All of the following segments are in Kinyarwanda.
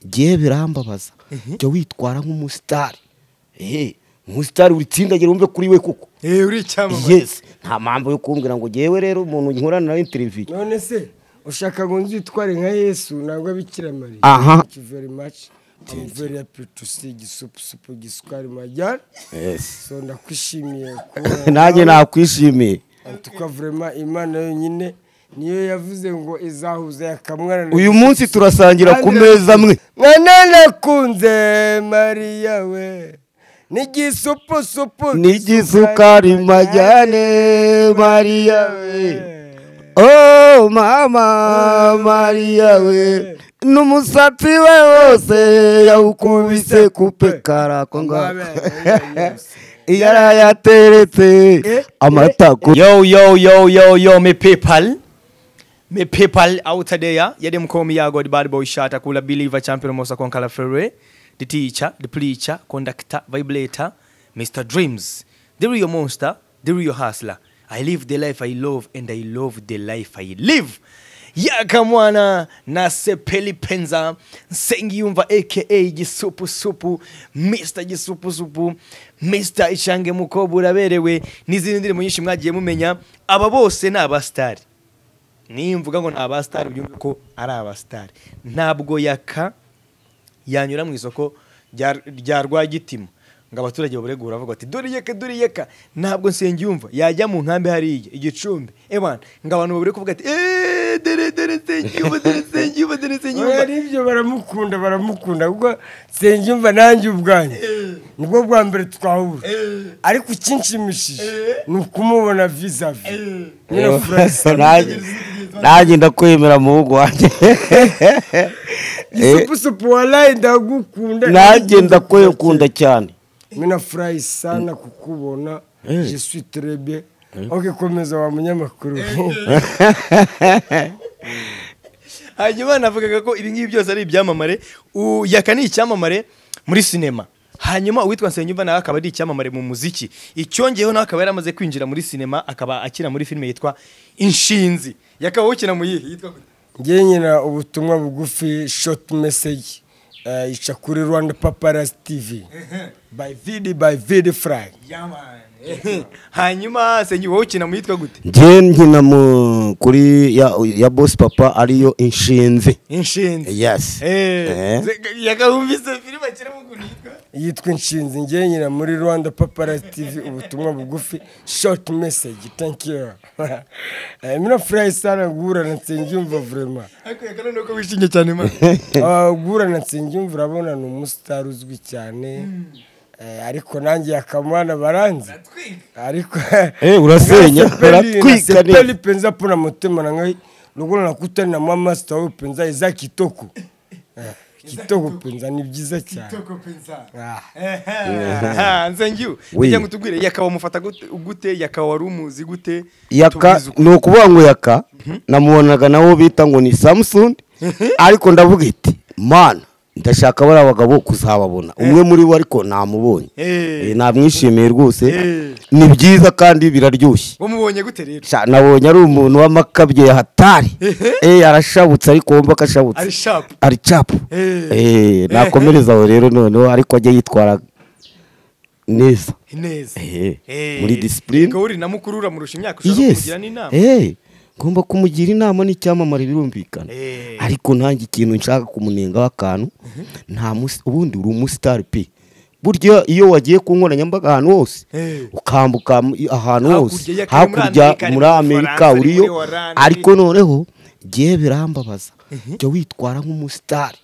ngewe birambabaza jya witwara nk'umusitari umusitari uritsindagira wumve kuri we kuko eee uri icyamamare yesi nta mpamvu yo kumbwira ngo ngewe rero umuntu nkorana nawe interiviyu none se ushaka ngo nzitware nka yesu ntabwo abikira mariya aha thank you very much I'm very happy to see gisupu supu gisukari majyana yesi so ndakwishimiye nanjye nakwishimiye tuka vraiment imana yonyine niyo yavuze ngo izahuza yakamwana uyu munsi turasangira ku meza amwe mwana nakunze mariya we n'igisupu supu n'igisukari majyane mariya we oh mama mariya we n'umusatsi we wose yawukubise kupe karako ngako iyo arayateretse amatako yo yo yo yo yo me paypal me paypal out there yade mkomi ya god bad boy shata kula believer champion mosa konkala ferre the teacher the preacher conductor vibrator mr dreams the real monster the real hustler i live the life i love and i love the life i live yaka mwana nasepeli penza nsengiyumva aka gisupusupu mr gisupusupu mr ishange mukobwa uraberewe n'izindi ndirimbo nyinshi mwagiye mumenya aba bose ni abasitari niyo mvuga ngo ni abasitari byumve ko ari abasitari ntabwo yaka yanyura mu isoko rya- rya rwagitima ngo abaturage baburegura bavuga bati dore yeka dore yeka ntabwo nsenge yumva yajya mu nkambi hariya igicumbi ebana ngo abantu babure kuvuga ati eee dore dore nsenge yumva dore nsenge yumva dore nsenge yumva ari ibyo baramukunda baramukunda ubwo nsengiyumva nanjye ubwanjye nibwo bwa mbere twahura ariko ikinshimishije ni ukumubona vizavi nyine Nanjye- nanjye ndakwemera muhugu wanjye gisupusupu warayi ndagukunda nanjye ndakwekunda cyane mwe nafurayi sana kukubona jesu terebe oke komeza wa munyamakuru hanyuma navugaga ko ibi ngibi byose ari ibyamamare U- yaka ni icyamamare muri sinema hanyuma uwitwa nsengiyumva nawe akaba ari icyamamare mu muziki icyongeyeho nawe akaba yari amaze kwinjira muri sinema akaba akina muri filime yitwa inshinzi yakaba ukina mu yihe yitwa gute? ngewe nyina ubutumwa bugufi shoti meseji ica kuri rwanda paparasi tivi bayi vidi bayi vidi furayi hanyuma sengi wowe ukina mu yitwa gute njye nkina mu kuri ya, ya boss papa ariyo inshinzi inshinzi yes Eh. yakawumvise filime akina mu kuntu yitwa yitwa inshinzi ngewe nyina muri rwanda paparasi tivi ubutumwa bugufi shoti meseji tankiyu mwe nafurayi sana guhura na nsengiyumva vurema ariko yakana ni uko wishimye cyane mwana guhura na nsengiyumva urabona ni umusitari uzwi cyane Eh, ariko nanjye akamwana baranzi ariko Eh, urasenya, uratwika uratwikaniye neza. penza pona motema nangai lokolo nakutani na mwa master oyo penza eza kitoko Eh, kitoko penza ni byiza cyane Ah. nsengiwe Oui. kugira ngo tubwire yakaba umufata gute- gute yakaba wari umuzi gute yaka tubizi uko. ni ukuvuga ngo yaka namubonaga nawo bita ngo ni samsung ariko ndavuga iti mana ndashaka bariya bagabo kuzababona umwe muri bo ariko namubonye Eh. Eh, namwishimiye rwose Eh. ni byiza kandi biraryoshye wamubonye gute rero Sha, nabonye ari umuntu w'amakabye ya hatari Eh, arashabutse ariko wumva ko ashabutse ari shapu ari capu Eh. Eh, nakomereza aho rero noneho ariko ajya yitwara neza neza Eh, Eh, muri discipline. ubwo uri na mukuru uramurusha imyaka ushaka yes kumugira n'inama Eh, ngomba kumugira inama n'icyamamare birumvikana Eh. ariko nanjye ikintu nshaka kumunengaho akantu nta musi ubundi uri umusitari pe burya iyo wagiye ku nkoranyambaga ahantu hose Eh. ukambuka mu- ahantu Hakurya hose ya kare, muri hakurya Amerika, ari muri muri amerika Faransa, ari uriyo muri Hollande. ariko noneho ngewe birambabaza jya witwara nk'umusitari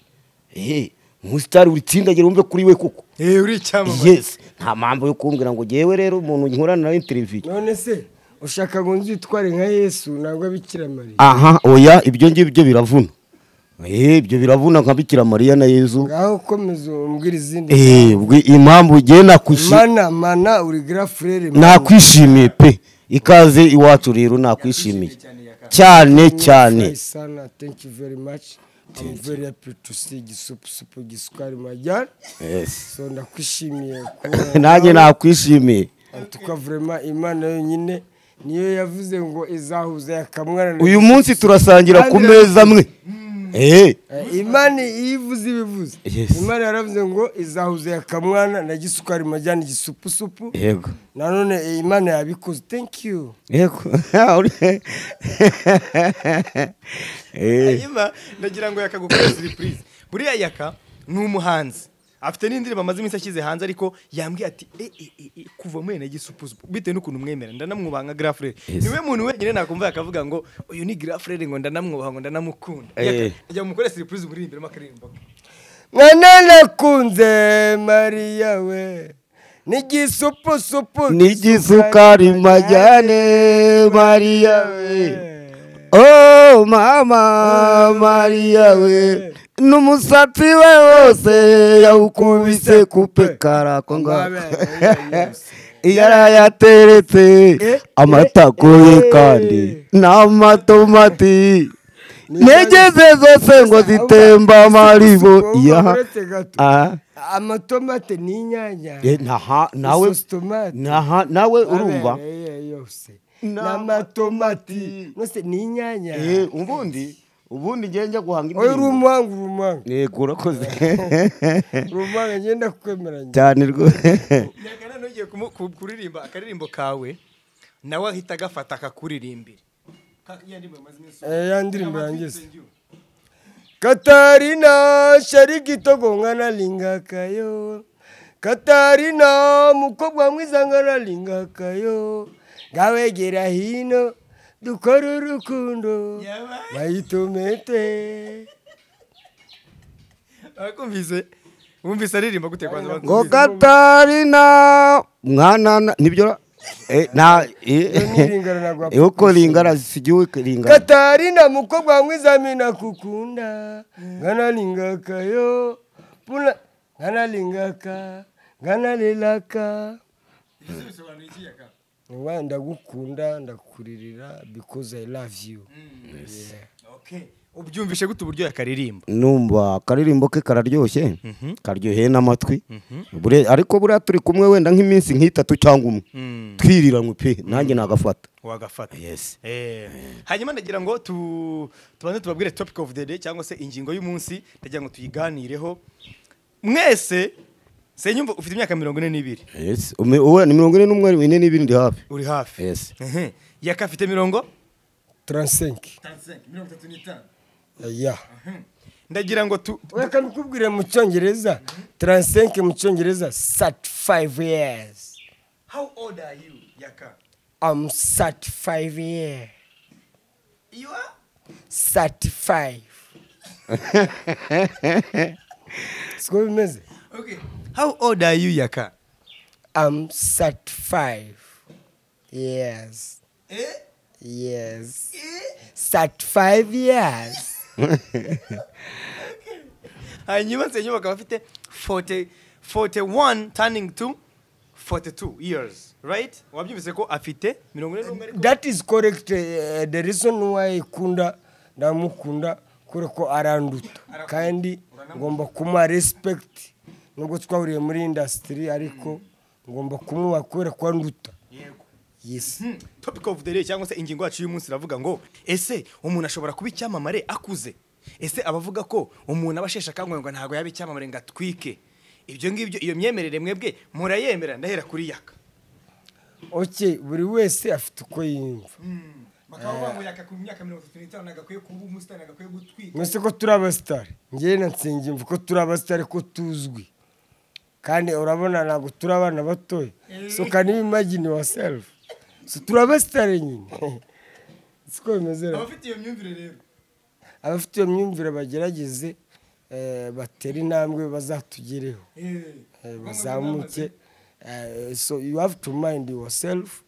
Eh, umusitari uritsindagira wumve kuri we kuko Eh, uri icyamamare yesi nta mpamvu yo kumbwira ngo ngewe rero umuntu nkorana nawe interiviyu none se ushaka ngo nzitware nka yesu ntabwo abikira mariya aha oya ibyo ngibyo biravuna Eh, ibyo biravuna nka bikira mariya na yezu ngaho komeza umbwira izindi Eh, ubwo impamvu ngewe nakwishi- mana mana uri garafurere nakwishimiye pe ikaze iwacu rero nakwishimiye cyane cyane sana thank you very much I'm very happy to see gisupu supu gisukari majyana so ndakwishimiye kuba- nanjye nakwishimiye tuka vraiment imana yonyine niyo yavuze ngo izahuza yakamwana uyu munsi turasangira ku meza amwe Eh, Eh, imana iyo ivuze ibivuze Yes. imana yaravuze ngo izahuze akamwana na gisukari majyana igisupusupu yego nanone eh, imana yabikoze thank you yego Uri- Eh, ayima ndagira ngo yaka gukora surprise buriya yaka ni umuhanzi afite n'indirimbo amaze iminsi ashyize hanze ariko yambwiye ati "Eh, eh, eh, eh, kuva muri ene gisupusupu bitewe n'ukuntu mwemera ndanamwubaha nka grafure Yes. niwe muntu wenyine nakumva yakavuga ngo uyu ni grafure ngo ndanamwubaha ngo ndanamukunda Eh. Yaka, ajya mukore surprise muririmbiremo akaririmbo ke. mwana nakunze mariya we n'igisupusupu n'igisukari majyane mariya we oh mama mariya we n'umusatsi we wose yawukubise kupe karako ngako iyo arayateretse amatako ye kandi n'amatomati negeze zose ngo zitemba amaribo ya Ah. amatomate n'inyanya Eh, naha- nawe Isosi tomate. naha- nawe urumva abereye yose Ni n'amatomati nose n'inyanya Eh, ubundi ubundi ngiye njya guhanga oya uri indirimbo umuhanga uri umuhanga yego urakoze uri umuhanga ngenda kukwemeranya cyane rwose nyagana n'ugiye kumu- ku- kuririmba akaririmbo kawe nawe ahita agafata akakuririmbira Ka- ya ndirimbo amaze iminsi- Eh, ya ndirimbo yangize Thank you. katarina sharikitogo nkanalingakayo katarina mukobwa mwiza nkanalingakayo ngawegera hino dukore urukundo Yabaye. mayitomete akumvise wumvise aririmba gute kwanza ngo bakumvise? katarina mwanana nibyo ra- eh, na nilingana na rwa eh, uko lingana sigiwe lingana katarina mukobwa mwiza mina kukunda nkanalingakayo puna nkanalingaka nkanalelaka Ibyo bisobanuye iki yaka? Niba ndagukunda ndakuririra because I love you Okay. ubyumvishe gute uburyo yakaririmba numva akaririmbo ke kararyoshye karyoheye n'amatwi Bure- ariko buriya turi kumwe wenda nk'iminsi nk'itatu cyangwa umwe Mm. twiriranwe pe nanjye nagafata wagafata Yes. Eh, hanyuma ndagira ngo tu- tubanze tubabwire topic of the day cyangwa se ingingo y'umunsi ndagira ngo tuyiganireho mwese senyumva ufite imyaka mirongo ine n'ibiri Yes. Ume- uwe ni mirongo ine n'umwe ine n'ibiri ndi hafi uri hafi Yes. Ehe. yaka afite mirongo 35 ya ndagira ngo tu reka mbikubwire mu cyongereza 35 mu cyongereza 35 years how old are you yaka I'm 35 years you are 35 siko bimeze okay how old are you yaka I'm 35 years eh years 35 years hanyuma senyuma bakaba bafite 40 41 turning to 42 years right wabyumvise ko afite mirongo ine n'umwe ariko that is correct uh, the reason why kunda ndamukunda kure ko aranduta kandi ngomba kumuha respect nubwo twahuriye muri industry ariko ngomba kumuha kubera ko anduta yego yes Hmm, topic of the day cyangwa se ingingo yacu y'umunsi iravuga ngo ese umuntu ashobora kuba icyamamare akuze ese abavuga ko umuntu aba asheshe akanguhe ngo ntabwo yaba icyamamare ngo atwike ibyo ngibyo iyo myemerere mwebwe murayemera ndahera kuri yaka okay buri wese afite uko yiyumva bakaba bamuha yaka ku myaka mirongo itatu n'itanu nagakwiye kuba umusitani nagakwiye gutwika mwese ko turi abasitari ngewe na nsengimva ko turi abasitari ko tuzwi kandi urabona ntabwo turi abana batoya so can you imagine yourself so turi abasitari nyine siko bimeze rero abafite iyo myumvire rero abafite iyo myumvire bagerageze eh, batere intambwe bazatugereho eh, bazamuke eh, so you have to mind yourself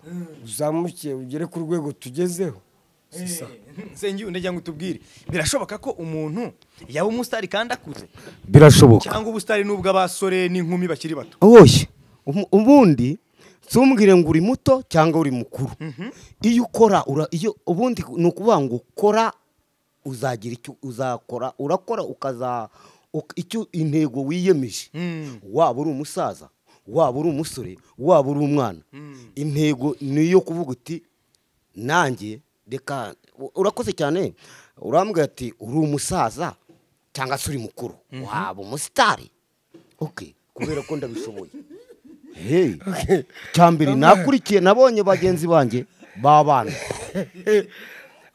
uzamuke ugere ku rwego tugezeho Si sa. sengi ndagira ngo utubwire birashoboka ko umuntu yaba umusitari kandi akuze birashoboka cyangwa ubusitari n'ubwo abasore n'inkumi bakiri bato woshye umu- ubundi nsumbwire ngo uri muto cyangwa uri mukuru iyo ukora ura- iyo ubundi ni ukuvuga ngo ukora uzagira icyo uzakora urakora ukaza uk- icyo intego wiyemeje waba uri umusaza waba uri umusore waba uri umwana intego ni iyo kuvuga uti nanjye reka u- urakoze cyane urambwira ati uri umusaza cyangwa se uri mukuru waba umusitari oke kubera ko ndabishoboye Hey, cya mbere nakurikiye nabonye bagenzi banjye b'abana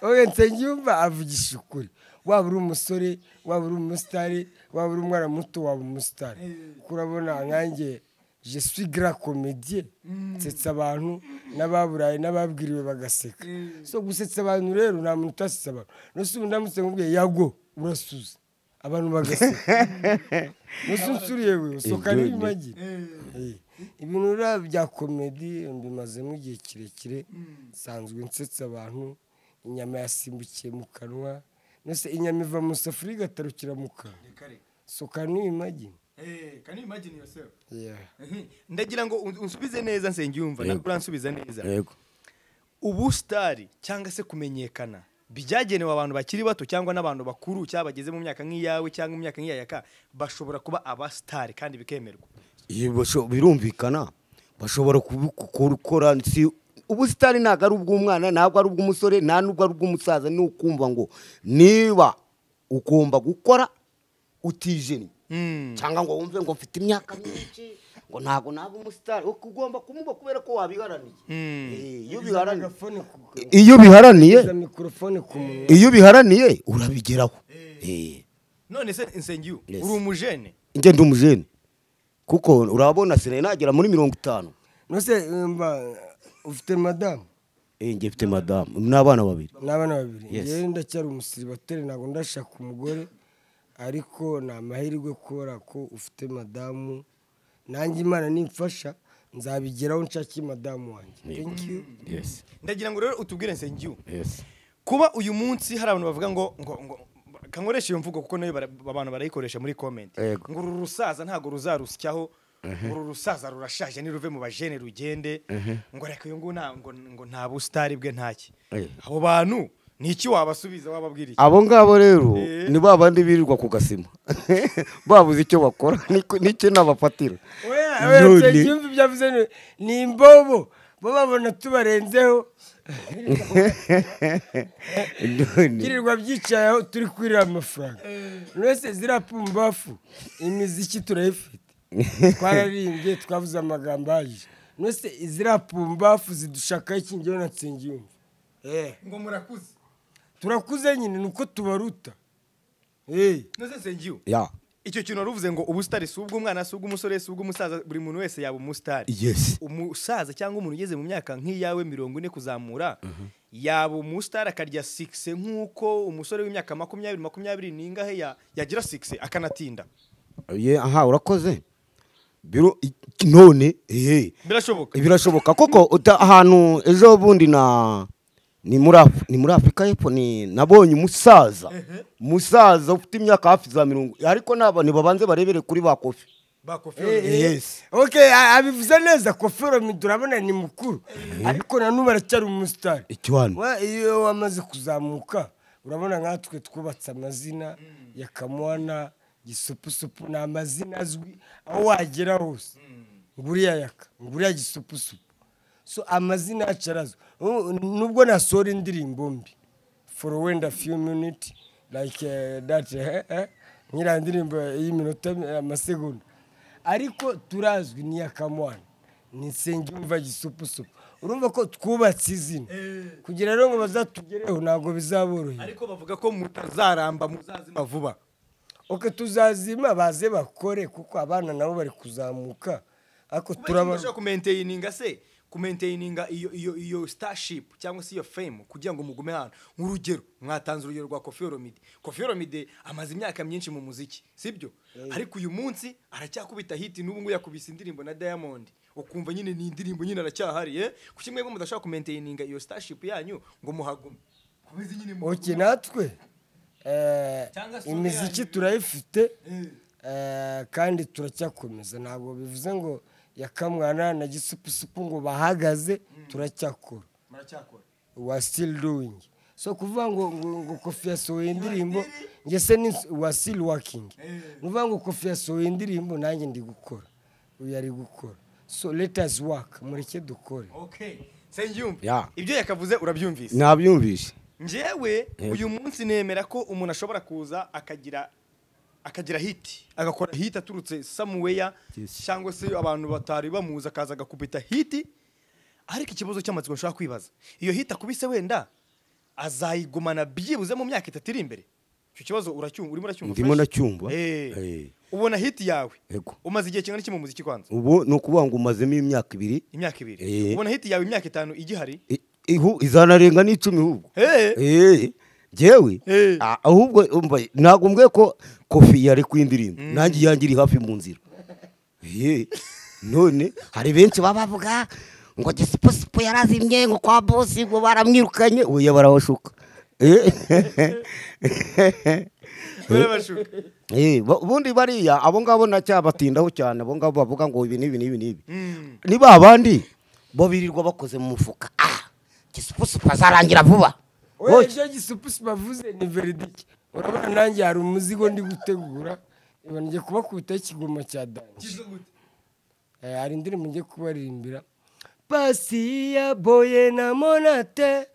oya nsengiyumva avugisha ukuri waba uri umusore waba uri umusitari waba uri umwana muto waba umusitari kuko urabona nkanjye je suis grand comédien nsetsa abantu n'ababuraye n'ababwiriwe bagaseka so gusetsa abantu rero nta muntu utasetsa abantu nose ubu ndamutse nkubwiye yago urasuza abantu bagaseka nose unsuriye we usohoka n'ibimagi Eh, ibintu rero bya komedi mbimazemo igihe kirekire nsanzwe nsetsa abantu inyama yasimbukiye mu kanwa nose inyama iva mu safuriya igatarukira mu kanwa soka n'ibimagi Yeah. ndagira ngo un- unsubize neza nsengiyumva Yego. nabwo uransubiza neza yego ubusitari cyangwa se kumenyekana byagenewe abantu bakiri bato cyangwa n'abantu bakuru cyangwa bageze mu myaka nk'iyawe cyangwa imyaka nk'iyayaka bashobora kuba abasitari kandi bikemerwa Iyo basho- birumvikana bashobora kubikora si ubusitani ntabwo ari ubw'umwana ntabwo ari ubw'umusore nta nubwo ari ubw'umusaza ni ukumva ngo niba ugomba gukora utijimye cyangwa ngo wumve ngo mfite imyaka myinshi ngo ntabwo naba umusitari uko ugomba kumuba kubera ko wabiharaniye Eh, iyo ubiharaniye Mikrofone ku- iyo ubiharaniye za mikorofone ku munwa iyo ubiharaniye urabigeraho Eh. none se nsengiyu Yes. uri umujene njye ndi umujene kuko urabona sinari nagera muri mirongo itanu nose mba ufite madamu Eh, njye mfite madamu n'abana babiri n'abana babiri Yes. ngewe ndacyari umusiribateri ntabwo ndashaka umugore ariko ni amahirwe kubera ko ufite madamu nanjye imana nimfasha nzabigeraho nshakiye madamu wanjye thank you ndagira ngo rero utubwire nsengiyu kuba uyu munsi hari abantu bavuga ngo ngo ngo kankoresha iyo mvugo kuko nayo bara- abantu barayikoresha muri comment Yego. ngo uru rusaza ntabwo ruzarusyaho uru rusaza rurashaje niruve mu bajene rugende ngo reka uyu nguyu nta- ngo- ngo nta busitari bwe ntaki Eh. abo bantu ni iki wabasubiza wababwira iki abo ngabo rero Eh. ni ba bandi birirwa ku gasima babuze icyo bakora niko- n'icyo nabafatira None- yumva ibyo avuze ni- ni imbobo bo babona tubarenzeho none byirirwa byicayeho turi kurira amafaranga wese ziriya pumbafu imiziki turayifite twararirimbye twavuze amagambo ahagije wese ziriya pumbafu zidushakaho ikingiyo na nsengiyumva ngo murakuze turakuze nyine ni uko tubaruta Eh, nose nsengiyu ya icyo kintu wari uvuze ngo ubusitari si ubw'umwana si ubw'umusore si ubw'umusaza buri muntu wese yaba umusitari yes umusaza cyangwa umuntu ugeze mu myaka nk'iyawe mirongo ine kuzamura yaba umusitari akarya sikise nk'uko umusore w'imyaka makumyabiri makumyabiri n'ingahe ya- yagira sikise akanatinda Ye, aha urakoze biro i- none eh birashoboka birashoboka koko uta- ahantu ejo bundi na ni muri Af- ni muri afurika y'epfo ni nabonye umusaza umusaza ufite imyaka hafi za mirongo ariko naba ntibabanze barebere kuri ba kofi bakofi eh, eh. Yes. Okay, a- abivuze neza kofero midurabona ni mukuru ariko nanubu aracyari umusitari ikiwani Wa- iyo wamaze kuzamuka urabona nkatwe twubatse amazina ya kamwana gisupusupu ni amazina azwi aho wagera hose nguriya yaka nguriya gisupusupu so amazina yacu arazwi Ubu- nubwo nasohora indirimbo mbi for wenda few minute like eh, that eh, eh, nk'iriya ndirimbo y'iminota eh, amasegonda ariko turazwi ni iya kamwana ni nsengiyumva gisupusupu urumva ko twubatse izina kugira rero ngo bazatugereho ntabwo bizaborohera ariko bavuga ko mutazaramba muzazima vuba oke tuzazima baze bakore kuko abana nabo bari kuzamuka ariko turaba turabasha kumenteyininga se kumenteyininga iyo iyo iyo starship cyangwa se iyo fame kugira ngo mugume ahantu nk'urugero mwatanze urugero rwa kofi olomide kofi olomide amaze imyaka myinshi mu muziki sibyo ariko uyu munsi aracyakubita hiti n'ubu ngubu yakubise indirimbo na diamond ukumva nyine ni indirimbo nyine aracyahari eh kuki mwebwe mudashobora kumenteyininga iyo starship yanyu ngo muhagume komeze nyine muhagume. oke natwe eh, Cyangwa se imiziki yanyu. turayifite eh, kandi turacyakomeza ntabwo bivuze ngo yakamwana na gisupusupu ngo bahagaze turacyakora muracyakora wa still doing so kuvuga ngo ngo, ngo kofi yasohoye indirimbo njye se ni wa still working ni ukuvuga ngo kofi yasohoye indirimbo nanjye ndi gukora uyu ari gukora so let us work mureke dukore okay senyumva Ya. ibyo yakavuze urabyumvise nabyumvise njyewe Yego. uyu munsi nemera ko umuntu ashobora kuza akagira akagira hiti agakora hiti aturutse samuweya Yes. cyangwa se abantu batari bamuzi akaza agakubita hiti ariko ikibazo cy'amatsiko nshobora kwibaza iyo hiti akubise wenda azayigumana byibuze mu myaka itatu iri imbere icyo kibazo uracyumva urimo uracyumva Ndimo fresh? ndacyumva. Eh. Eh. ubona hiti yawe Yego. umaze igihe kingana iki mu muziki kwanza ubu ni ukuvuga ngo umazemo imyaka ibiri imyaka ibiri Eh. ubona hiti yawe imyaka itanu igihari I- ihu- izanarenga n'icumi ahubwo Eh. Eh, jewe Eh. ah, ahubwo umva ntabwo mbwe ko kofi yari kwindirimbo nanjye iyanjye iri hafi mu nzira Eh, none hari benshi baba bavuga ngo gisiposipo yarazimye ngo kwa bosi ngo baramwirukanye oya barabashuka Eh. barabashuka Eh, bo- ubundi bariya abo ngabo nacyabatindaho cyane abo ngabo bavuga ngo ibi n'ibi n'ibi n'ibi ni ba bandi bo birirwa bakoze mu mufuka ah gisiposipo azarangira vuba oya icyo gisupusi bavuze ni veridike urabona nanjye hari umuzigo ndi gutegura reba njye kubakubitaho ikigoma cya danje Eh, hari indirimbo ngiye kubaririmbira pasiya boye na monate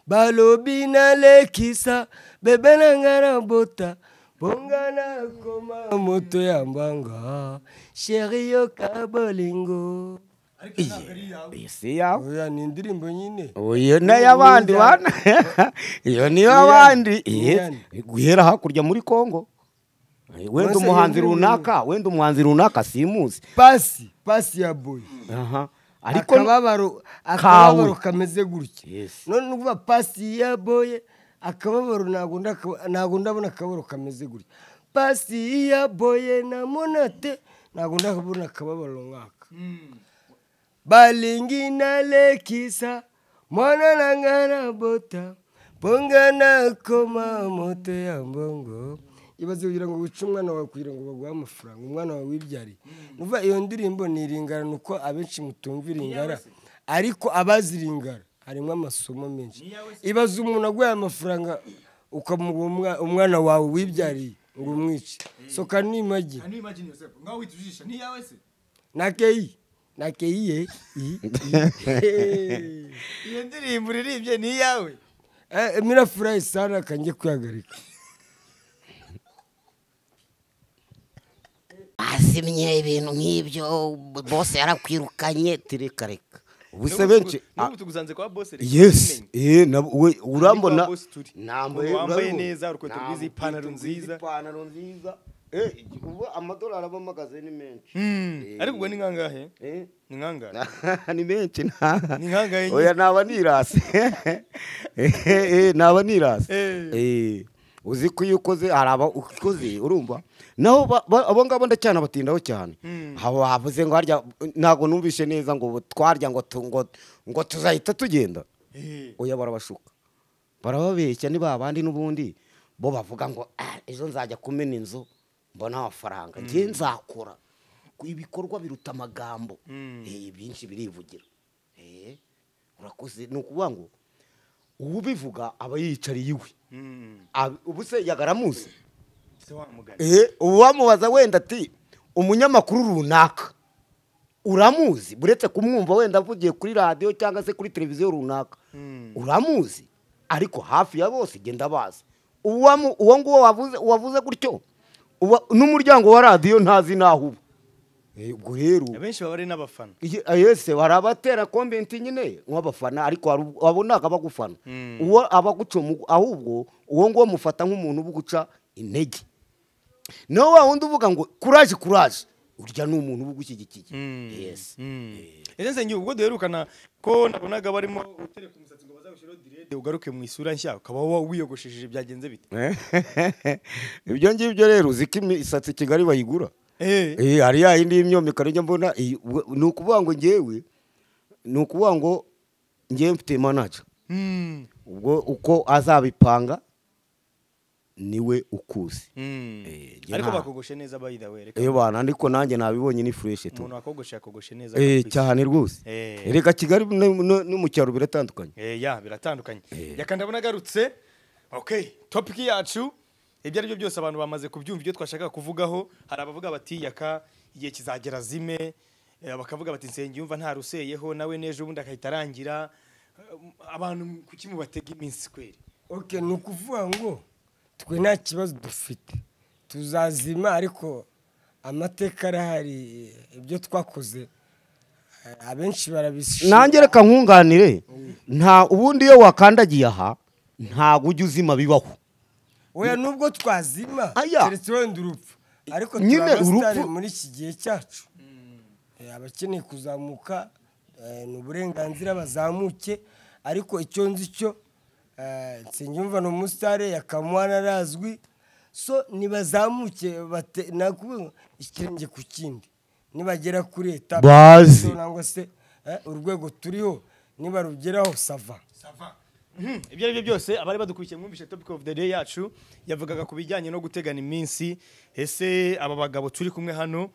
balobi na lekisa bebe na nga na bota bonga na koma moto ya mbanga sheri yoka bolingo Iyo si yawe oya ni indirimbo nyine iyo ni iy'abandi bana iyo ni iy'abandi Eh, guhera hakurya muri kongo Eh, wenda Maze umuhanzi iyo ni- runaka wenda umuhanzi runaka simuzi pasi pasi ya boye aha ariko akababaro akababaro kameze gutya Yes. none uvuga pasi ya boye akababaro ntabwo ndaka- ntabwo ndabona akababaro kameze gutya pasi ya boye na monate ntabwo ndabona akababaro nk'aka balingi na lekisa mwana na ngana bota bonga na koma moto ya mbongo ibaze kugira ngo wice umwana wawe kugira ngo baguhe amafaranga umwana wawe wibyariye nuva iyo ndirimbo ni iringara ni uko abenshi mutumva iringara ariko abazi iringara harimo amasomo menshi ibaze umuntu aguhaye amafaranga ukamuha umwa- umwana wawe wibyariye ngo umwice soka n'imagi nakeyi nakeyiye iyo ndirimbo uririmbye ni iyawe mirafurayi sana kange kwihagarika azimye ibintu nk'ibyo bose yarakwirukanye tireka reka ubuse benshi ah, n'ubu tuguzanze kwa bose reka yes tubimenye. eh, na- we- urambona Niko wa boss turi. Nambaye- Ubu wambaye urabibona. neza, urukweto rwiza, Nambaye ipantaro urukweto rwiza, nziza. ipantaro nziza Eh, ubu amadolari aba amagaze ni menshi Mm, ariko ubwo ni nkangahe Eh. ni nkangahe ni menshi nta Ni nkangahe nyine? oya naba nirase Eh, eh, naba nirase Eh. Eh, uzi ko iyo ukoze hari aba ukoze urumva naho ba- ba- abo ngabo ndacyanabatindaho cyane haba bavuze ngo harya ntabwo numvishe neza ngo twarya ngo tu- ngo ngo tuzahita tugenda Eh. oya barabashuka barababeshya ni ba bandi n'ubundi bo bavuga ngo "Ah, ejo nzajya kumena inzu mbona amafaranga njye nzakora ibikorwa biruta amagambo Eh, byinshi birivugira Eh, urakoze ni ukuvuga ngo ubivuga aba yiyicariye iwe Mm, Ab- ubu se yagaramuzi se wa mugani. Eh, uwamubaza wenda ati umunyamakuru runaka uramuzi uretse kumwumva wenda avugiye kuri radiyo cyangwa se kuri televiziyo runaka Mm. uramuzi ariko hafi ya bose genda bazi Uwamu- uwo nguwo wavuze uwavuze gutyo uwa- n'umuryango wa radiyo ntazi n'aho uba Eh, ubwo rero abenshi baba ari n'abafana Iyi- yese hari abatera komenti nyine nk'abafana ariko hari ubu- abo ntabwo abagufana Mm. uwo abaguca umugu- ahubwo uwo nguwo mufata nk'umuntu ubuguca intege nawe wa wundi uvuga ngo kuraje kuraje urya ni umuntu ubugushyigikiye yesi ese nsengeri ubwo duherukana ko nabonaga barimo utereka umusatsi ngo bazawushyireho direde ugaruke mu isura nshya ukaba wa- wiyogoshesheje byagenze bite ibyo ngibyo rero uzi ko imisatsi i kigali bayigura Eh. Eh, hari ya yindi y'imyomekano njya mbona iyi- we- ni ukuvuga ngo ngewe ni ukuvuga ngo ngewe mfite manager Mm, ubwo uko azabipanga niwe ukuzi mm. Eh, njye ariko nta- bakogoshe neza bayida wereka eyo bana ariko nanjye nabibonye ni fureshi tu umuntu wakogoshe yakogoshe neza Eh, akakwita. cyane rwose Eh. reka kigali no- no no mu cyaro biratandukanye Eh, ya biratandukanye reka ndabona agarutse okay topiki yacu ibyo ari byo byose abantu bamaze kubyumva ibyo twashakaga kuvugaho hari abavuga bati yaka igihe kizagera zime bakavuga bati nsenge yumva nta ruseyeho nawe n'ejo ubundi agahita arangira Eh, abantu kuki mubatega iminsi kweri okay ni ukuvuga ngo twe nta kibazo dufite tuzazima ariko amateka arahari ibyo twakoze eh, abenshi barabishima nanjye reka nkunganire nta ubundi iyo wakandagiye aha ntabwo ujya uzima bibaho oya nubwo twazima Aya. keretse wenda urupfu ariko Nyine turi abasitari urupfu- muri iki gihe cyacu Eh, abakeneye kuzamuka eh, ni uburenganzira bazamuke ariko icyo nzi cyo eh, nsengiyumva ni umusitari yakamuhana arazwi so nibazamuke bate- nakuvuga ngo ikirenge ku kindi nibagera kuri eta Bazi. nangwa se eh, urwego turiho nibarugeraho sava ibyo ari byo byose abari badukurikiye mwumvishe topic of the day yacu yavugaga ku bijyanye no gutegana iminsi ese aba bagabo turi kumwe hano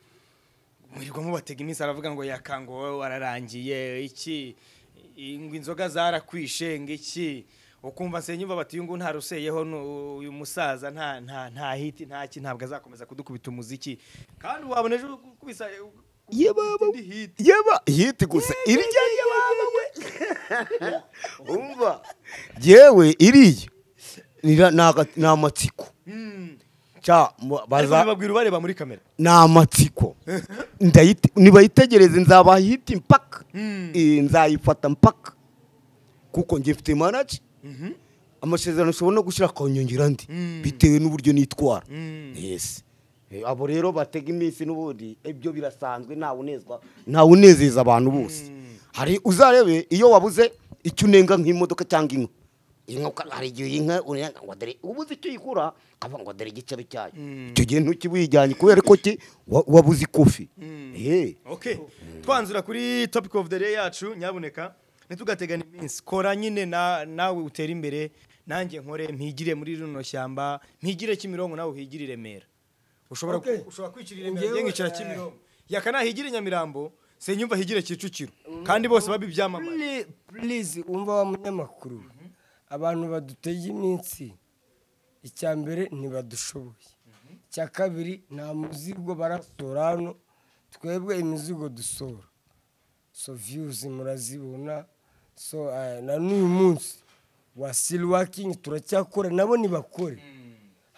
mwirirwa mubatega iminsi aravuga ngo yakango wowe wararangiye iki ngo inzoga zarakwishe ngo iki ukumva senyumva bati uyu nguyu ntaruseyeho nu- uyu musaza nta nta nta hiti nta ki ntabwo azakomeza kudukubita umuziki kandi wabona ejo ukubisa Yebaba. indi hiti yeba hiti gusa irya yebaba we umva yewe iriya nira- ni aga- ni amatsiko Hmm. cya mba- ariko baza bibabwira ubareba muri kamera ni amatsiko Ndayite- nibayitegereze nzabaha hiti mpaka Mm. Eh, nzayifata mpaka kuko njye mfite manaji amasezerano ushobora no gushyira akanyongera andi Mm. bitewe n'uburyo nitwara Mm. yes Eh, abo rero batega iminsi n'ubundi ibyo birasanzwe nta unezwa nta unezeza abantu bose hari uzarebe iyo wabuze icyo unenga nk'imodoka cyangwa inka inka uka- hari igihe inka unenga ngo dore ubuze icyo yikura akavuga ngo dore igicebe cyayo icyo gihe ntukiwijyanye kubera ko ki wa- wabuze ikofi Eh. okay twanzura kuri topic of the day yacu nyabuneka ntitugategane iminsi kora nyine na- nawe utere imbere nanjye nkore mpigire muri runo shyamba mpigire kimironko nawe uhigire i remera ushobora Okay. ku- ushobora kwicira i remera Njyewe, njye nkicara eh, kimironko yakanahigire nyamirambo senyumva higire kicukiro kandi bose babibyamamaye Pli- please wumva wa munyamakuru abantu badutega iminsi icya mbere ntibadushoboye icya kabiri nta muzigo barasohora hano twebwe imizigo dusohora so views murazibona so eh, na n'uyu munsi wa still working turacyakora nabo nibakore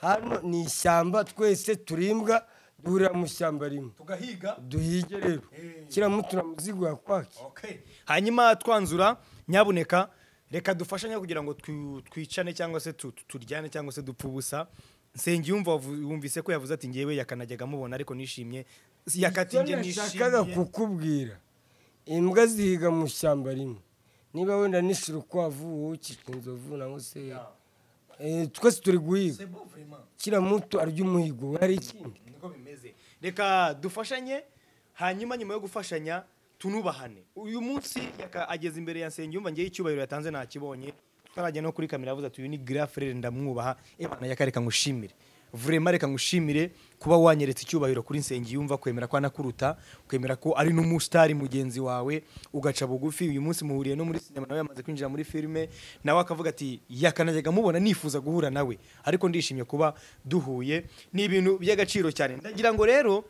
hano ni ishyamba twese turimbwa duhurira mu shyamba rimwe tugahiga duhige rero kiramutuna muzigo yakwake Okay. hanyuma twanzura nyabuneka reka dufashanye kugira ngo twi- twicane cyangwa se tu- tu- turyane cyangwa se dupfe ubusa nsengiyumva wavu- yumvise ko yavuze ati ngewe yakanajyaga mubona ariko nishimye Si- yakati icyo njye nashakaga nishimye kukubwira imbwa zihiga mu ishyamba rimwe niba wenda nishira ukwavu wowe ukica inzovu nangwa se Eh, twese turi guhiga C'est beau, vraiment. kira muto arya umuhigo we hari ikindi Niko bimeze. reka dufashanye hanyuma nyuma yo gufashanya tunubahane uyu munsi yaka- ageze imbere ya nsengiyumva ngewe icyubahiro yatanze ntakibonye tutarajya no kuri kamera yavuze ati uyu ni gira frere ndamwubaha ebana yaka reka ngushimire vrema reka ngushimire kuba wanyeretse icyubahiro kuri nsengiyumva kwemera ko anakuruta kwemera ko ari n'umusitari mugenzi wawe ugaca bugufi uyu munsi muhuriye no muri sinema nawe yamaze kwinjira muri filime nawe akavuga ati yakanajyaga mubona nifuza guhura nawe ariko ndishimye kuba duhuye ni ibintu by'agaciro cyane ndagira ngo rero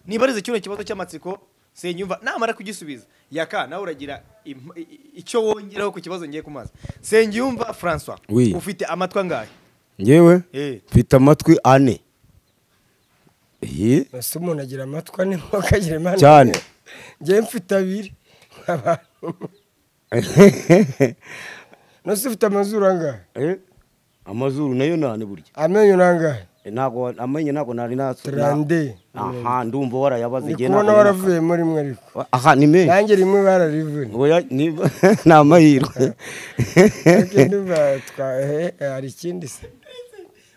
nibarize kino kibazo cy'amatsiko senyumva namara kugisubiza yaka nawe uragira imp- i- i- icyo wongeraho ku kibazo ngiye kumaza senyumva francois Oui. ufite amatwi angahe ngewe Eh. mfite amatwi ane Iyi, ese umuntu agira amatwi ane akagira impande Cyane. ngewe mfite abiri nose ufite amazuru angahe Eh, amazuru nayo ni ane burya amenyo ni angahe Eh, ntago amenye ntago nari naso Trande. aha ndumva warayabaze ndi igihe kubona ntago nari waravuyemo rimwe ariko naka- aha ni menshi nanjye rimwe bararivuna Oya, niba- ni amahirwe Ariko ndumva twa- eh, eh, hari ikindi se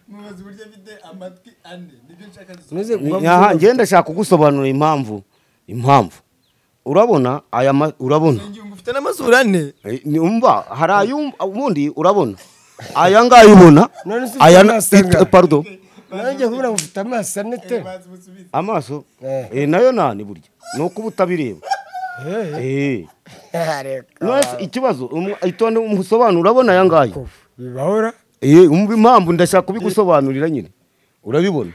mubazi uburyo afite amatwi ane nibyo nshaka Nuze kuba aha mvuga- ngiye ndashaka kugusobanurira impamvu impamvu urabona aya ma- urabona ufite n'amazuru ane Eh, ni- umva hari ayumva ubundi urabona aya ngaya ubona None se aya ufite amaso angahe? eh, pardon nanjye kubona ngo ufite amaso ane te amaso Eh. eh, nayo nani burya ni uko uba utabireba Eh, Eh. reka. Nonese ikibazo umu- itonde umusobanuro urabona aya ngaya bibahora Eh, umva impamvu ndashaka kubigusobanurira nyine urabibona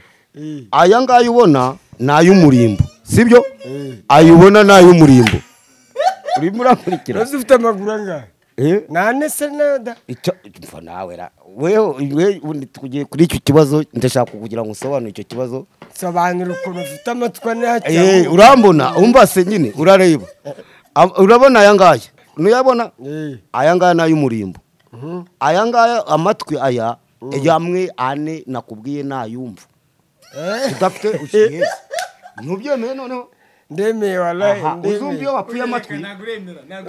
aya ngaya ubona ni ay'umurimbo sibyo Eh. ayubona ni ay'umurimbo urimo urakurikira nose ufite amaguru angahe Eh? nane se nada icyo mfa nawe ra wewe wewe ubundi tugiye kuri icyo kibazo ndashaka kugira ngo usobanure icyo kibazo sobanura ukuntu ufite amatwi ane Eh, hakiyahura urambona umva se nyine urareba Am- urabona aya ngaya nuyabona aya ngaya ni ay'umurimbo aya ngaya amatwi aya yamwe ane nakubwiye ntayumva udafite ukiheza ntubyemeye noneho ndemeye warayi Aha, uzumva iyo wakuye amatwi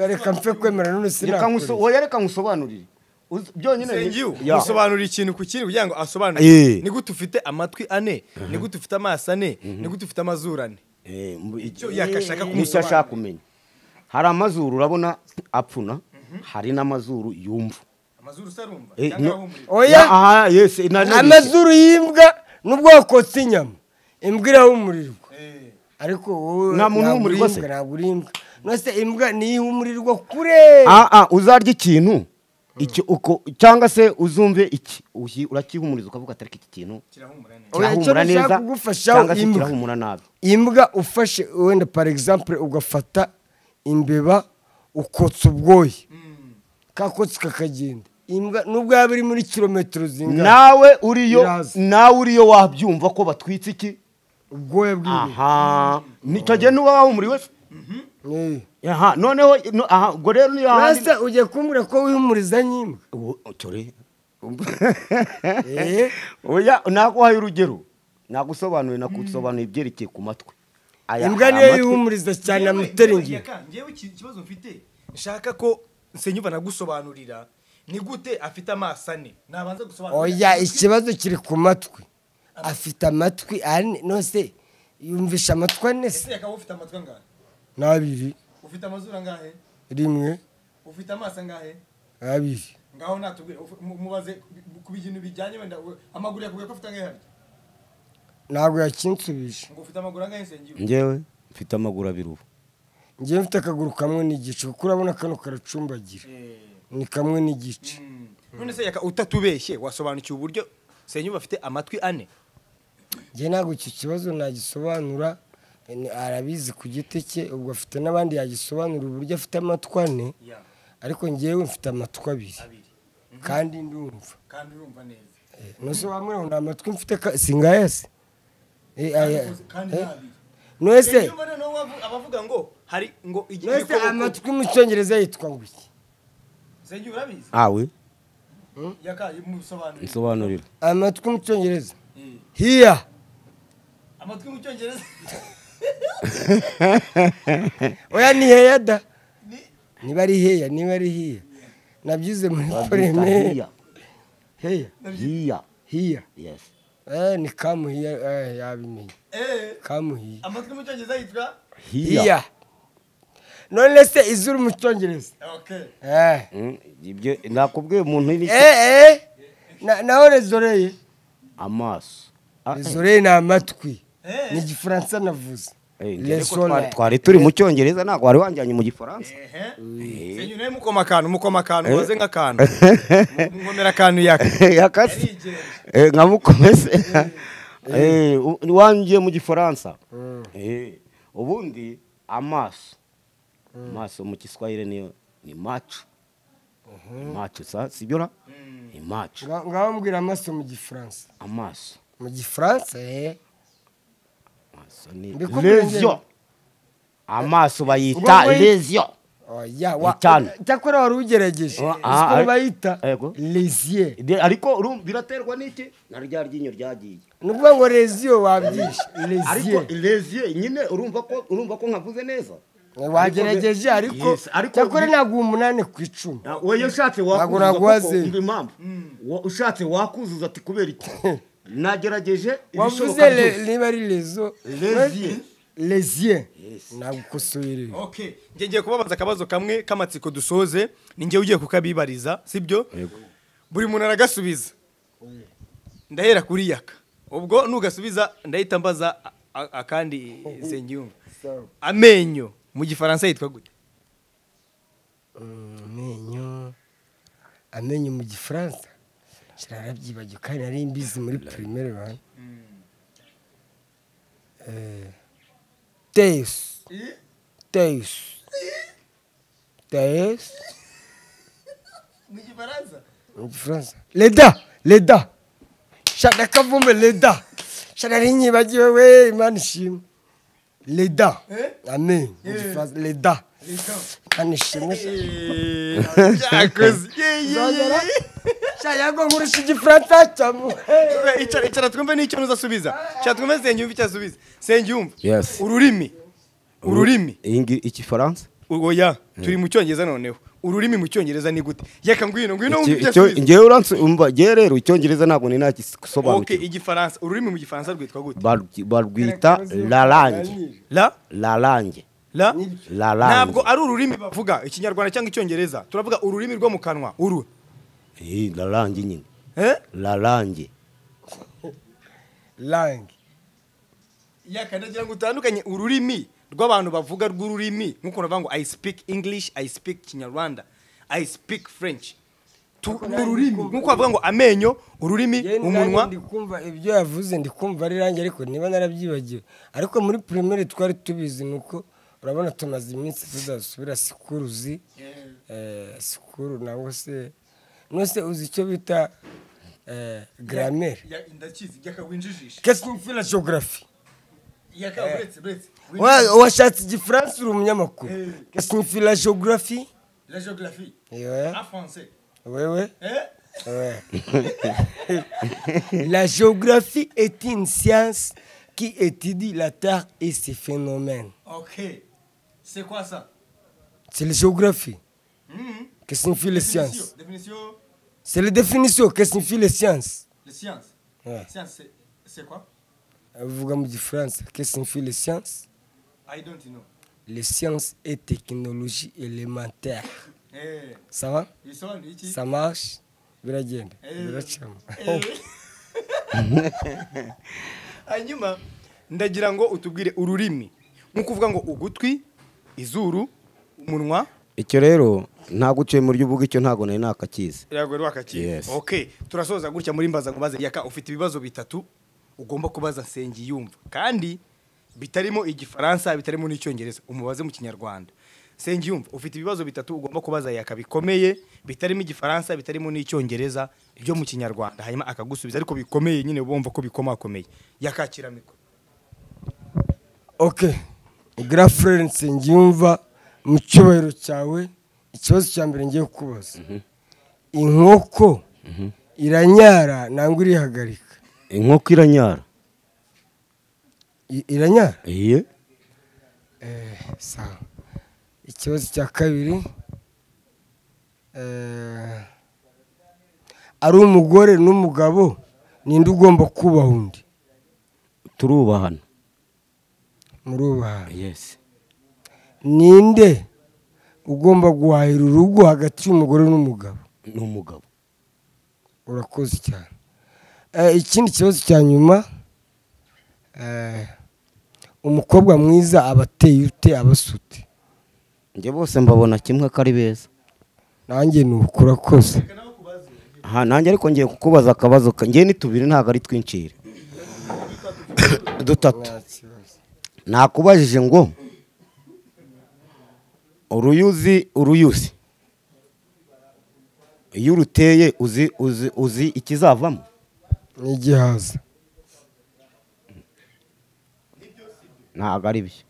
reka mfe kwemera none reka sinakure nguso- oya reka ngusobanurire Uz- byonyine ni- Ya. usobanura ikintu ku kindi kugira ngo asobanure Eh. ni gute ufite amatwi ane ni gute ufite amaso ane ni gute ufite amazuru ane Eh, mbu- Icyo yakashaka Nicyo kumusobanurira. ashaka kumenya hari amazuru urabona apfuna hari n'amazuru yumva amazuru se arumva Eh, cyangwa no- ahumurira oya Aha, yes, na- na- amazuru y'imbwa nubwo wakotse inyama imbwa irahumurirwa ariko wowe Nta muntu uhumurirwa se? ntabwo uri imbwa, ntabwo uri imbwa nose imbwa niyihumurirwa kure Ah, ah, uzarya ikintu icyo uko cyangwa se uzumve iki uhi- urakihumuriza ukavuga atari iki kintu kirahumura neza Oya, icyo kirahumura bishaka neza kugufashaho cyangwa se imbwa. kirahumura nabi imbwa ufashe wenda par exemple ugafata imbeba ukotsa ubwoya kakotsi kakagenda imbwa nubwo yaba iri muri kilometero zingana nawe uriyo Iraza. nawe uriyo wabyumva ko batwitse iki ubwoya bw'imbeba aha nicyo gihe n'uba wahumuriwe se Eh. aha noneho no- aha ubwo rero niyo handi rasa ugiye kumbwira ko wihumuriza n'imbwa Ubu- cyore Eh. oya naguhaye urugero nagusobanuye nakusobanuye ibyerekeye ku matwi Aya- imbwa hari niyo amatwi- yihumuriza cyane amuteringi ngewe ikibazo mfite nshaka ko senyumva nagusobanurira ni gute afite amaso ane nabanza gusobanurira oya ikibazo kiri ku matwi afite amatwi ane nose yumvisha amatwi ane se ese yakaba ufite amatwi angahe n'abiri ufite amazuru angahe rimwe ufite amaso angahe abiri ngaho natubwire uf- mu- mubaze ku- ku bintu bijyanye wenda we- amaguru yakubwiye ko ufite angahe harya ntabwo yakinsubije ngo ufite amaguru angahe senyumva njyewe mfite amaguru abiri ubu ngewe mfite akaguru kamwe n'igice kuko urabona kano karacumbagira ni kamwe n'igice none se yaka utatubeshye wasobanukiwe uburyo senyumva afite amatwi ane njye ntabwo icyo kibazo nagisobanura eh, ni- arabizi ku giti cye ubwo afite n'abandi yagisobanura uburyo afite amatwi ane ariko ngewe mfite amatwi abiri Abiri. kandi ndumva kandi urumva neza nose wamwe nta matwi mfite ka- singayase Eh, aya- kandi eh, ni abiri nose Senyumva noneho wavu- abavuga ngo hari ngo igi- nose ibikoko- amatwi mu cyongereza yitwa ngo iki senyumva urabizi awe yaka musobanurire nsobanurira amatwi mu cyongereza Eh. hiya amatwi mu cyongereza oya ni heya da ni niba ari heya niba ari hiya nabyize muri poremere hiya heya hiya hiya yes eh ni kamuhiya eh yabimenye eh kamuhiya amatwi mu cyongereza yitwa hiya hiya none se izuru mu cyongereza okay eh Mm, ibyo nakubwiye umuntu iri eh eh na naho rezoreye amaso Ah, eh. rezoreye ni amatwi Eh. ni igifaransa navuze Eh, Le njye ko soleil. twari- twari turi mu cyongereza ntabwo wari wanjyanye mu gifaransa ehe senyumva nawe mukoma akantu mukoma akantu mubaze nk'akantu Mu- nkomera akantu yaka yakase Eh, nka mukomese Eh, u- wangiye mu gifaransa Eh, ubundi amaso amaso mu giswahili ni ni macu macu sa sibyo ra ni macu Nga- ngaho mbwira amaso mu gifaransa amaso mu gifaransa eh amaso ni Mbikubwire njyewe. lezio amaso Ubwo bayita muri- lezio oya wa Itanu. cyakora wari ugerageje Oh, ah, siko ari- bayita Yego. lesier De- ariko urumva biraterwa n'iki na rya ryinyo ryagiye ni ukuvuga ngo lesiyo wabyishe ariko lesiye lezio nyine urumva ko urumva ko nkavuze neza wagerageje ariko Yes, ariko- cyakora ntabwo umunani ku icumi Na- Oya ushatse Ntabwo wakuzuza kuko naguhaze. umva impamvu Wa- ushatse wakuzuza ati kubera iki nagerageje wavuze ibishoboka le- byose niba ari lezo Lesier. lesiye ntabwo ukosoye rero okay ngiye ngiye kubabaza akabazo kamwe k'amatsiko dusoze ni ngewe ugiye kukabibariza sibyo buri muntu aragasubiza ndahera kuri yaka ubwo nugasubiza ndahita mbaza a- a- akandi senyumva amenyo mu gifaransa yitwa gute amenyo amenyo mu gifaransa kirarabyibagiwe kandi nari mbizi muri pirimeri bane teyesu teyesu teyesu mu gifaransa leda leda shana kavumbe leda shana rinyibagiwe we imana ishimwe leda amen mu gifaransa leda imana ishimwe uzagera shayago nkurusha igifaransa cyamo icara icara twumve n'icyo ntuzasubiza icara twumve senyumva icyo asubiza senyumva Yes. ururimi ururimi iyi ngi- igifaransa oya turi mu cyongereza noneho ururimi mu cyongereza ni gute yeka ngwino ngwino wumve ibyo asubiza ngewe uransi umva ngewe rero icyongereza ntabwo ni Okay, nagisobanukirwa igifaransa ururimi mu gifaransa rwitwa gute Barwi- barwita larange la larange la La langue. ntabwo ari ururimi bavuga ikinyarwanda cyangwa icyongereza turavuga ururimi rwo mu kanwa uru Eh, larange nyine Eh? larange lange yakanagira ngo utandukanye ururimi rw'abantu bavuga rw'ururimi nk'uko navuga ngo i speak english i speak kinyarwanda i speak french Tu- ni ururimi nk'uko bavuga ngo amenyo ururimi umunwa ndikumva ibyo yavuze ndikumva ari range ariko niba narabyibagiwe ariko muri primaire twari tubizi ni uko urabona tumaze iminsi tudasubira sikuruzi eh, sikuru nangwa se nose uzi icyo bita eh, gramere Ya- ndakizi yaka winjijisha qu'est-ce qu'on fait la géographie yaka uretse uretse Wa- washatse igifaransa uri umunyamakuru qu'est-ce qu'on fait la géographie la géographie Yewe, français wewe eh Ouais. la géographie est une science qui étudie la Terre et ses phénomènes. ok c'est quoi ça C'est la géographie. Que signifie les sciences définition C'est la définition. Que signifie les sciences les sciences Ouais. science c'est quoi Vous avez dit France. Que signifie les sciences i don't know Les sciences et technologies élémentaires. eh Ça va bisobanuye iki Ça marche Biragenda. Eh. Biracamo. hanyuma ndagira ngo utubwire ururimi nk'uko uvuga ngo ugutwi izuru umunwa icyo rero ntabwo uciye mu buryo bw'icyo ntabwo nari nakakizi irago rwakakiye Yes. okay turasoza gutya muri mbaza ngubaze yaka ufite ibibazo bitatu ugomba kubaza Nsengiyumva kandi bitarimo igifaransa bitarimo n'icyongereza umubaze mu kinyarwanda Nsengiyumva ufite ibibazo bitatu ugomba kubaza yaka bikomeye bitarimo igifaransa bitarimo n'icyongereza byo mu kinyarwanda hanyuma akagusubiza ariko bikomeye nyine bumva ko bikomakomeye yakakira mikoro ok grand frere nsengiyumva mu cyubahiro cyawe ikibazo cya mbere ngiye kukubaza inkoko iranyara nangwa irihagarika inkoko iranyara I- iranyara iye Eh, sawa ikibazo cya kabiri eh, ari umugore n'umugabo ninde ugomba kubaha undi turubahana murubaha yesi ninde ugomba guhahira urugo hagati y'umugore n'umugabo ni umugabo urakoze cyane Eh, ikindi kibazo cya nyuma eh, umukobwa mwiza aba ateye ute aba asute njye bose mbabona kimwe ko ari beza nanjye ni uku urakoze aha nanjye ariko ngiye kukubaza akabazo ka- ngewe ni tubiri ntabwo ari twincire dutatu nakubajije ngo uruyuzi uruyuzi iyo uruteye uzi uzi uzi ikizavamo ni igihaza ntabwo ari byo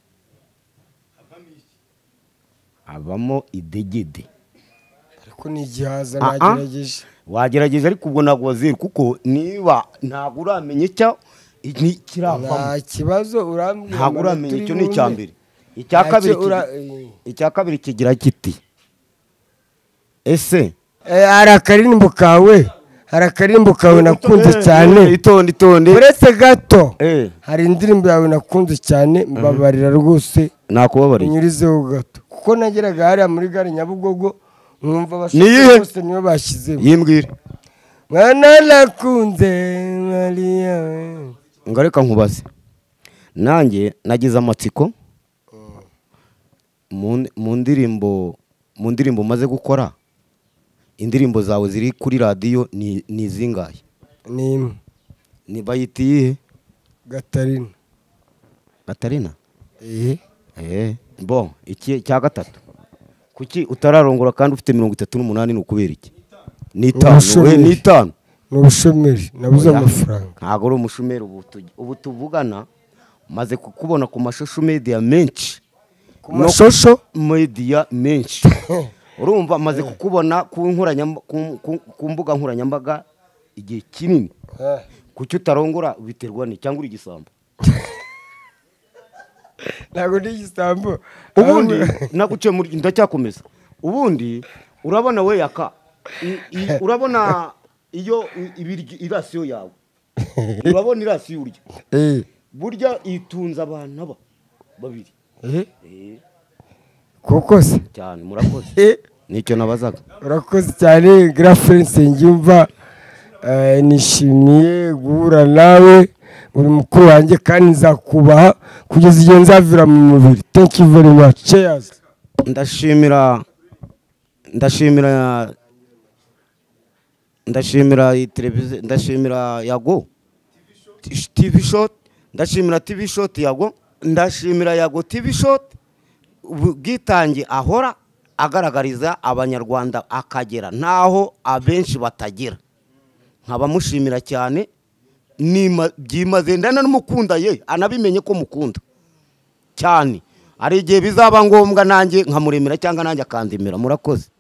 habamo idegede ariko ni igihaza Ah, ah. nagerageje wagerageza ariko ubwo ntabwo wazira kuko niba ntabwo uramenye icyo ni- kiravamo nta kibazo urambwira ntabwo amanota uramenya uri icyo ni icya bumve. mbere icya Ntacyo kabiri kigi- ura- eh. icya kabiri kigira kiti ese Eh, hari akaririmbo kawe hari akaririmbo kawe nakunze cyane Eh, itonde itonde uretse gato Eh. hari indirimbo yawe nakunze cyane mbabarira rwose nakubabariye unyurizeho gato kuko nageraga hariya muri gare nyabugogo nkumva Niyihe? abashoferi bose niyo bashyizemo yimbwira mwana nakunze mariya we ngo reka nkubaze nanjye nagize amatsiko mu- mu ndirimbo mu ndirimbo umaze gukora indirimbo zawe ziri kuri radiyo ni ni izingahe ni imwe Ni- bayita iyihe gatarina gatarina Eh, Eh, bon iki cya gatatu kuki utararongora kandi ufite mirongo itatu n'umunani ni ukubera iki n'itanu we Umushumeri. n'itanu ni ubushomeri nabuze Oya. amafaranga ntabwo ari umushumeri ubu tu- ubu tuvugana maze kukubona ku mashusho media menshi ku No- mashosho media menshi urumva maze kukubona ku nkoranyam- ku- ku- ku mbuga nkoranyambaga igihe kinini Eh, kuki utarongora biterwa ni cyangwa uri igisambo ntabwo ndi igisambo ubundi naguciye muri ndacyakomeza ubundi urabona we yaka I- i- urabona iyo i- ibiryo irasiyo yawe urabona irasiyo urya Eh, burya itunze abantu aba babiri eh, Eh, koko se cyane murakoze Eh, nicyo nabazaga urakoze cyane garafurense yumva nishimiye guhura nawe uri mukuru wanjye kandi nzakubaha kugeza igihe nzavira mu mubiri thank you very much cheers ndashimira ndashimira ndashimira iyi televiziyo ndashimira yago Tish- tv shot ndashimira tv shot yago ndashimira yago tv shot ubwitange ahora agaragariza abanyarwanda akagera n'aho abenshi batagera nkaba mushimira cyane nima- byimaze ndana n'umukunda ye anabimenye ko mukunda cyane hari igihe bizaba ngombwa nanjye nkamuremera cyangwa nanjye akandemera murakoze